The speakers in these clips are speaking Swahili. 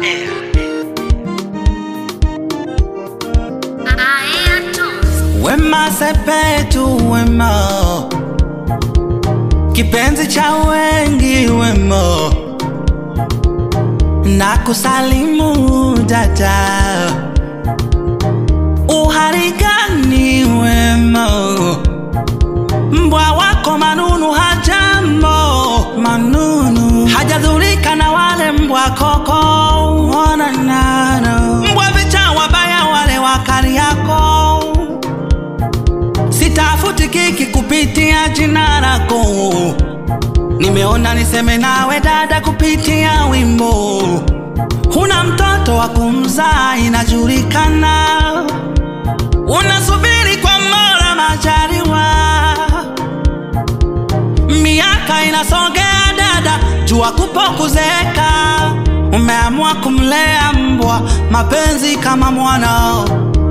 Wema Sepetu, wema kipenzi cha wengi, wema na kusalimu dada, uhali gani wema? Mbwa wako Manunu hajambo, Manunu hajadhurika na wale mbwa koko, ona nano mbwa vicha wabaya wale wakali yako sitafuti kiki kupitia jina lako, nimeona niseme nawe dada kupitia wimbo. Huna mtoto wa kumzaa, inajulikana, unasubiri kwa Mola majaliwa. Miaka inasogea dada, jua kupo kuzeeka, umeamua kumlea mbwa mapenzi kama mwanao.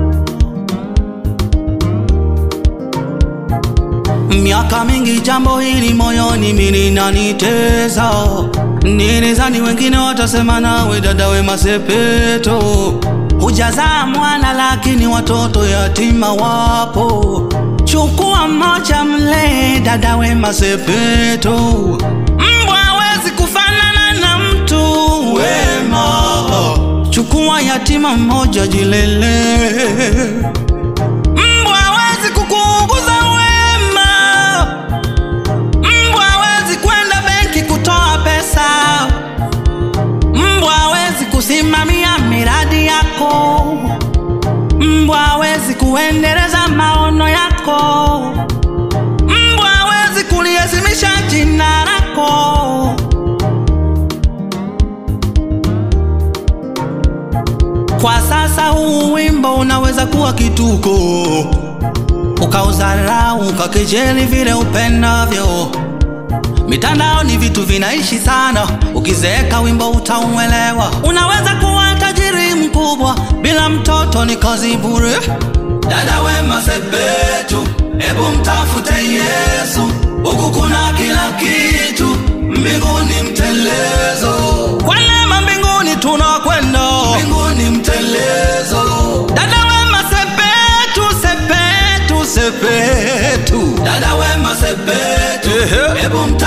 Miaka mingi jambo hili moyoni mimi linanitesa, nilizani wengine watasema nawe dada Wema Sepetu, hujazaa mwana lakini watoto yatima wapo. Chukua mmoja mlee dada Wema Sepetu, mbwa hawezi kufanana na mtu wema. Chukua yatima mmoja jilele Mbwa hawezi kukuuguza wema. Mbwa hawezi kwenda benki kutoa pesa. Mbwa hawezi kusimamia miradi yako. Mbwa hawezi kuendeleza maono yako. Mbwa hawezi kuliheshimisha jina lako. Kwa sasa huu wimbo unaweza kuwa kituko, ukaudharau, ukakejeli vile upendavyo. Mitandao ni vitu vinaishi sana, ukizeeka wimbo utauelewa. Unaweza kuwa tajiri mkubwa bila mtoto, ni kazi bure. Dada Wema Sepetu, hebu mtafute Yesu, huku kuna kila kitu, mbinguni mtelezo. Kwa neema mbinguni tunakwenda, mbinguni mtelezo. Dada Wema Sepetu, Sepetu, Sepetu, dada Wema Sepetu, hebu mta